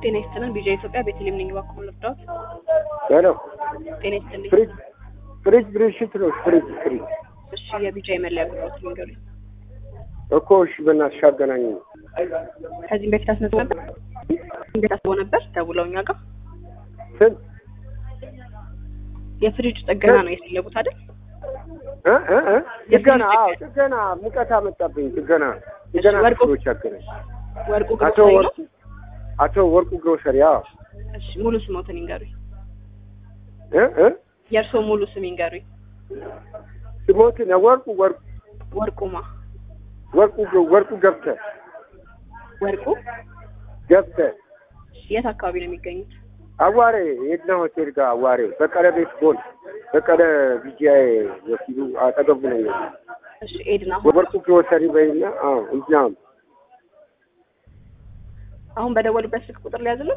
ጤና ይስጥልን። ቢጃ ኢትዮጵያ ቤተልሔም ነኝ። እባክዎ ልርዳዎት? ሄሎ ጤና ይስጥልኝ። ፍሪጅ ፍሪጅ ብልሽት ነው። ፍሪጅ ፍሪጅ እሺ፣ የቢጃ የመለያ ቁጥሮት ንገሩኝ። እኮ እሺ፣ በእናትሽ አገናኝ። ከዚህም በፊት አስመዝግቦ ነበር እንዴት አስበው ነበር ደውለው እኛ ጋር ስንት የፍሪጅ ጥገና ነው የፈለጉት አይደል? እ እ እ ጥገና? አዎ ጥገና። ሙቀት አመጣብኝ። ጥገና ጥገና ወርቁ- ክፍሎች አገናኝ። ወርቁ አቶ ግሮሰሪ ነው። ወርቁ አቶ ወርቁ ግሮሰሪ። አዎ እሺ፣ ሙሉ ስሞትን ይንገሩኝ። እ እ የእርስዎ ሙሉ ስም ይንገሩኝ። ስሞትን ወርቁ ወርቁ ወርቁማ ወርቁ ወርቁ ገብተ ወርቁ ገብተ እሺ፣ የት አካባቢ ነው የሚገኙት? አዋሬ የድና ሆቴል ጋር አዋሬ በቀለ ቤት ጎን በቀለ ቢጂአይ ወኪሉ አጠገቡ ነው። እሺ፣ ኤድና ወርቁ ግሮሰሪ በይና አዎ እዛም አሁን በደወሉበት ስልክ ቁጥር ሊያዝልን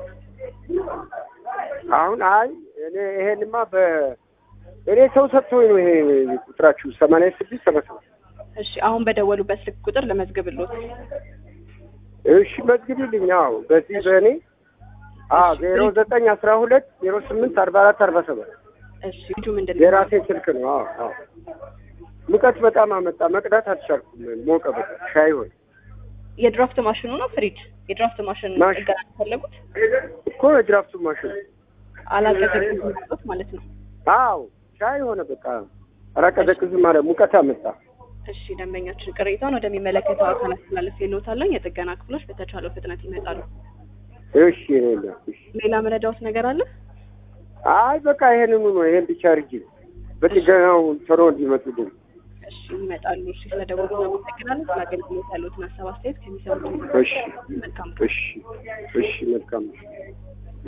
አሁን አይ እኔ ይሄንማ በ እኔ ሰው ሰጥቶኝ ነው ይሄ ቁጥራችሁ ሰማንያ ስድስት ሰባ ሰባት እሺ፣ አሁን በደወሉበት ስልክ ቁጥር ለመዝግብሎት። እሺ መዝግቢልኝ። አዎ በዚህ በእኔ አዎ ዜሮ ዘጠኝ አስራ ሁለት ዜሮ ስምንት አርባ አራት አርባ ሰባት እሺ፣ ልጁ ምንድን ነው? የራሴ ስልክ ነው። አዎ አዎ ሙቀት በጣም አመጣ። መቅዳት አልቻልኩም። ሞቀ በቃ ሻይ ሆነ የድራፍት ማሽኑ ነው ፍሪጅ? የድራፍት ማሽን ማሽን። ጥገና የፈለጉት እኮ የድራፍቱ ማሽን አላቀዘቅዝም ማለት ነው። አዎ ሻይ ሆነ በቃ አላቀዘቅዝም ማለት ሙቀት አመጣ። እሺ ደንበኛችን ቅሬታውን ወደሚመለከተው አካል አስተላለፍ የለውታለን። የጥገና ክፍሎች በተቻለው ፍጥነት ይመጣሉ። እሺ ሌላ እሺ ሌላ መረጃውት ነገር አለ? አይ በቃ ይሄንኑ ነው። ይሄን ብቻ አድርጊ። በጥገናው ቶሎ እንዲመጡልኝ። እሺ ይመጣሉ። እሺ ስለደወሉ እናመሰግናለን። ስለ አገልግሎት ያሉትን ሀሳብ አስተያየት ከሚሰሙት እሺ መልካም እሺ እሺ መልካም